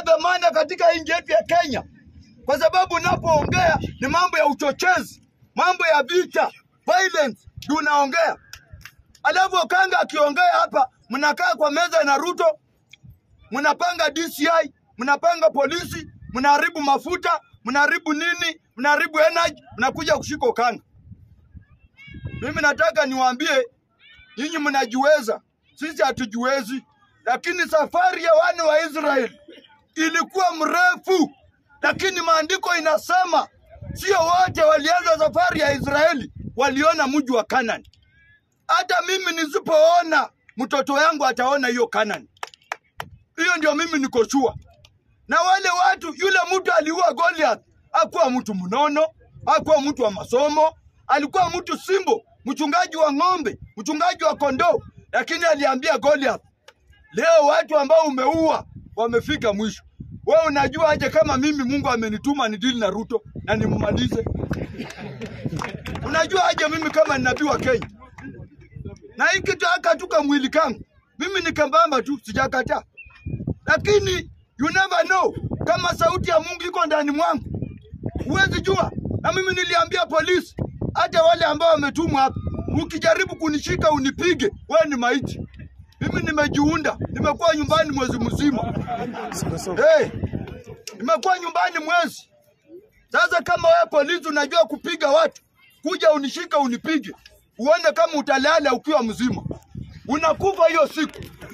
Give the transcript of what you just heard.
dhamana katika nchi yetu ya Kenya, kwa sababu unapoongea ni mambo ya uchochezi, mambo ya vita, violence ndio unaongea. Alafu Okanga akiongea hapa, mnakaa kwa meza na Ruto, mnapanga DCI, mnapanga polisi, mnaharibu mafuta, mnaharibu nini, mnaharibu energy, mnakuja kushika Okanga. Mimi nataka niwaambie nyinyi mnajiweza, sisi hatujiwezi, lakini safari ya wana wa Israeli ilikuwa mrefu, lakini maandiko inasema sio wote walianza safari ya Israeli waliona mji wa Kanani. Hata mimi nisipoona, mtoto yangu ataona hiyo Kanani. Hiyo ndio mimi niko sure. Na wale watu, yule mtu aliua Goliath hakuwa mtu mnono, hakuwa mtu wa masomo, alikuwa mtu simbo, mchungaji wa ng'ombe, mchungaji wa kondoo, lakini aliambia Goliath, leo watu ambao umeua wamefika mwisho. Wewe unajua aje kama mimi Mungu amenituma ni dili na Ruto na nimmalize? Unajua aje mimi kama ni nabii wa Kenya? Na hii kitu akatuka mwili kangu mimi ni kambamba tu, sijakataa, lakini you never know kama sauti ya Mungu iko ndani mwangu, huwezi jua. Na mimi niliambia polisi, hata wale ambao wametumwa hapa, ukijaribu kunishika unipige, wewe ni maiti. Mimi nimejiunda, nimekuwa nyumbani mwezi mzima. Hey, nimekuwa nyumbani mwezi sasa. Kama wewe polisi unajua kupiga watu, kuja unishika unipige, uone kama utalala ukiwa mzima, unakufa hiyo siku.